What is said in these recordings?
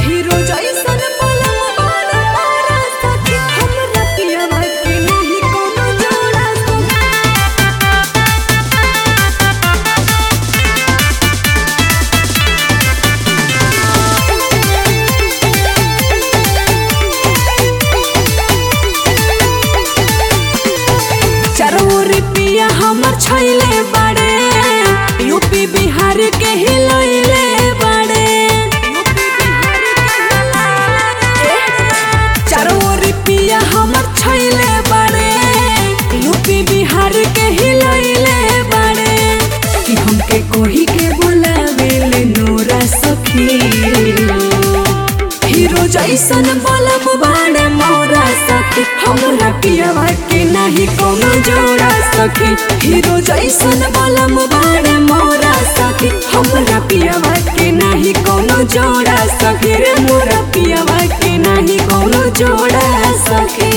hero जैसन पलम बाड़ा मारा सखी हमरा पियवा के नाही कोनो जोड़ा सखी चारों ओर पिया हमर छैले बाड़े यूपी बिहार के हिलैले बाड़े चारों ओर पिया हमर छैले बाड़े यूपी बिहार के हिलैले बाड़े कि हमके कोही के बुलावेले नोरा सखी हीरो जैसन बलम बाड़े मोरा सखी हमरा पियवा के नाही कोनो जोड़ा सखी हीरो जैसन बलम बाड़े मोरा सखी हमरा पियवा के नाही कोनो जोड़ा सखी रे मोरा पियवा के नाही कोनो जोड़ा सखी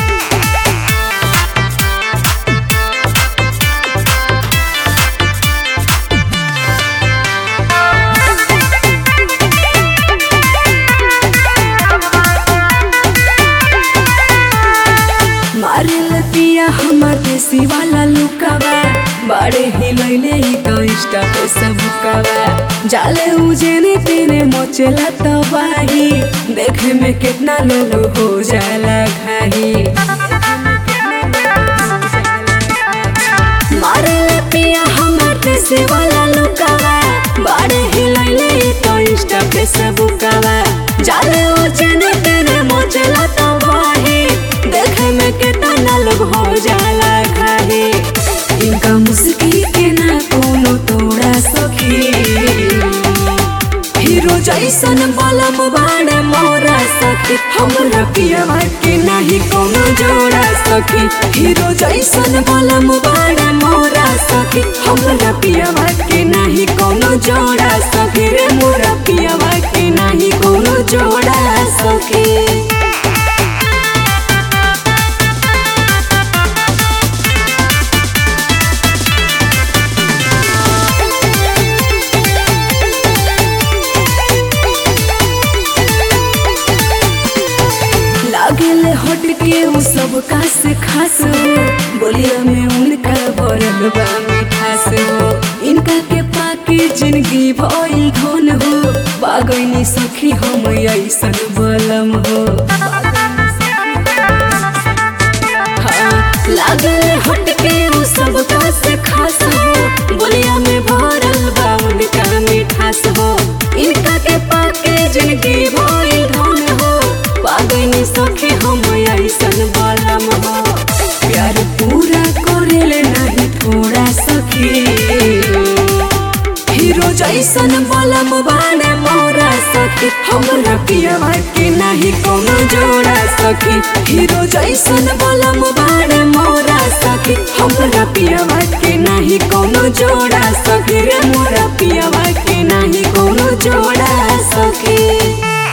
मारिल पिया हमर देसी वाला लुकावा बड़े हिलैले ही तो इंस्टा पे सब कावा जाले उजेने तेरे मोचेला तबाही देखे में कितना लोग हो जाला घाही मारिल पिया हमर देसी वाला लुकावा बड़े हिलैले ही तो इंस्टा पे सब कावा जाले उजेने तेरे मोचेला तबाही देखे में कितना लोग हो जाला खाही इनका मुस्की के ना कोनो तोड़ा सखी हीरो जैसन बलम बाड़े मोरा सखी हमरा पियवा के नाही कोनो जोड़ा सखी हीरो जैसन बलम बाड़े मोरा सखी हमरा पियवा के नाही कोनो जोड़ा सखी रे मोरा पियवा के नाही कोनो जोड़ा सखी लागल हट के उ सब का से खास हो बोलिया में उनका भरल बा मिठास हो इनका के पाके जिंदगी भइल धन हो बागैनी सखी हम ऐसन बलम हो हाँ, लागल हट के उ सब का से खास हो बोलिया में भरल बा उनका मिठास हो इनका के पाके जिंदगी भइल धन हो पागनी सखी हम ऐसन बलम हो प्यार पूरा करेले नहीं थोड़ा सखी हीरो जैसन बलम बाने मोरा सखी हमरा पियवा के नहीं कोनो जोड़ा सखी हीरो जैसन बलम बाने मोरा सखी हमरा पियवा के नहीं कोनो जोड़ा सखी रे मोरा पियवा के नहीं कोनो जोड़ा सखी